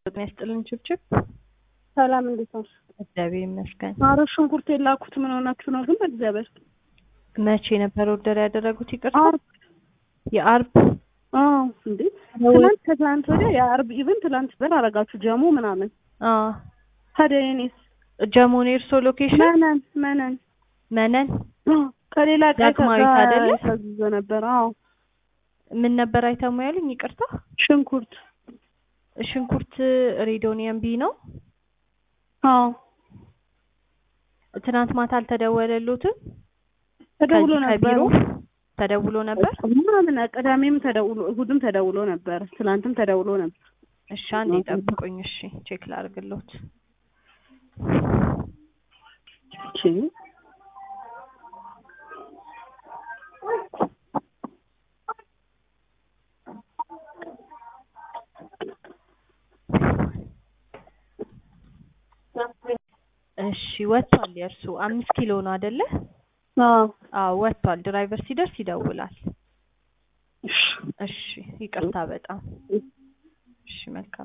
ጤና ይስጥልን ችብችብ። ሰላም እንዴት ነው? እግዚአብሔር ይመስገን። ኧረ ሽንኩርት የላኩት ምን ሆናችሁ ነው ግን? በእግዚአብሔር መቼ ነበር ኦርደር ያደረጉት? ይቅርታ ዓርብ የአርብ አዎ። እንዴ ትናንት ከትናንት ወዲያ የዓርብ ኢቭን ትናንት በር አረጋችሁ ጀሞ ምናምን። አዎ ታዲያ የእኔስ ጀሞን የእርሶ ሎኬሽን መነን መነን መነን አዎ፣ ከሌላ ቀይ ዳግማዊት አይደለ? ታዝዞ ነበር። አዎ ምን ነበር አይተሙ ያሉኝ? ይቅርታ ሽንኩርት ሽንኩርት ሬዶኒየም ቢ ነው። አዎ ትናንት ማታ አልተደወለሉትም? ተደውሎ ከዚህ ነበር ከቢሮ ተደውሎ ነበር። ምናምን ቅዳሜም ተደውሎ እሑድም ተደውሎ ነበር። ትናንትም ተደውሎ ነበር። እሺ አንዴ ጠብቁኝ። እሺ ቼክ ላድርግሎት። እሺ እሺ ወጥቷል። የእርሱ አምስት ኪሎ ነው አይደለ? አዎ አዎ ወጥቷል። ድራይቨር ሲደርስ ይደውላል። እሺ እሺ ይቅርታ በጣም እሺ መልካም